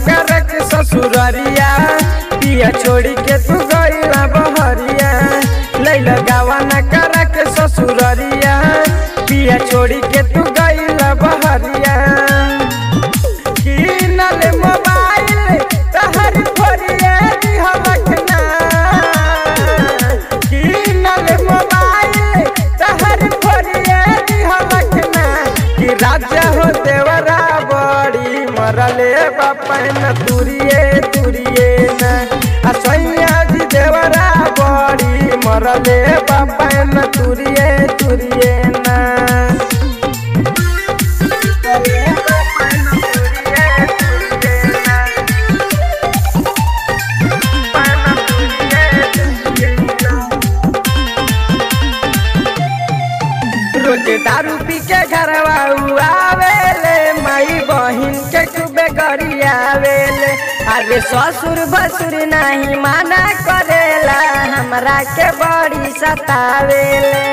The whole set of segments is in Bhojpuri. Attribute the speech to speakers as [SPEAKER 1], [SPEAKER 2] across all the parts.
[SPEAKER 1] कर के ससुररिया पिया छोड़ी के तू गईला बहरिया लैला गावा न कर के ससुररिया पिया छोड़ी के तू गईला बहरिया किनल मोबाइल तहर फोरिए दिहलक ना किनल मोबाइल तहर फोरिए दिहलक ना कि राजा हो देवरा बड़ी मरले बापन तुरिए तुरिए ना आ सैया जी देवरा बड़ी मरले बापन तुरिए तुरिए ना रोज दारू पी के घरवा आवेले माई बहिन के खूबे गरियावेले अरे ससुर भसुर नहीं माना करेला हमरा के बड़ी सतावेले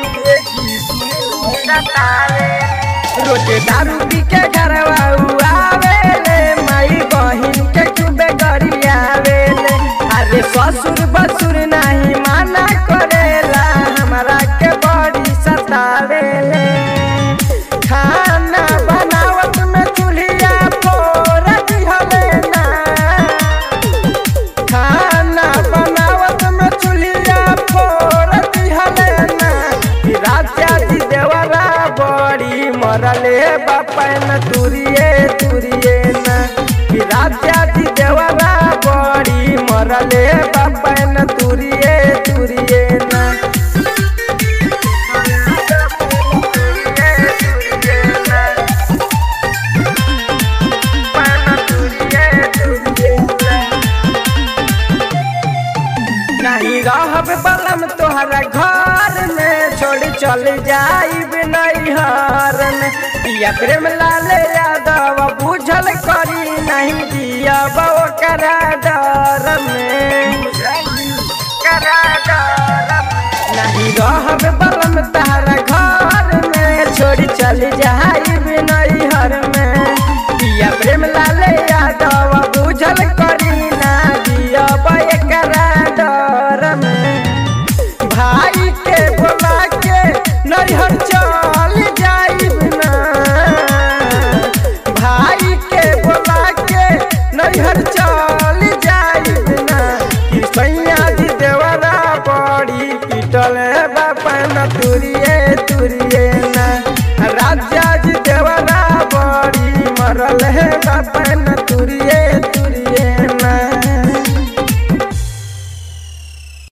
[SPEAKER 1] रोज दारू पी के घरवा आवेले माई बहिन के खूबे गरियावेले अरे ससुर बसुर नहीं माना करेला हमरा के बड़ी सतावेले खाना बनावत में चूल्हिया फोड़ दिहले ना खाना बनावत में चूल्हिया फोड़ दिहले ना कि राजा जी देवरा बड़ी मरले बापन तुरिए तुरिए ना कि राजा जी देवरा बड़ी मरले बापन तुरिए तुरिए ना नहीं रहब बलम तोहरा घर में छोड़ चल जाइब नैहर में पिया प्रेम लाल यादव बुझल करी नहीं दिया करा डर में करा डर नहीं रहब बलम तोहरा घर में छोड़ चल जाइब नैहर में पिया प्रेम लाल यादव बुझल करी ना दिया करा डर में भाई के बोला के नैहर चल जाइब ना भाई के बोला के नैहर चल जाइब ना कि सैया जी देवरा बड़ी पिटल बापन तुरिए तुरिए ना राजा जी देवरा बड़ी मरल है बापन तुरिए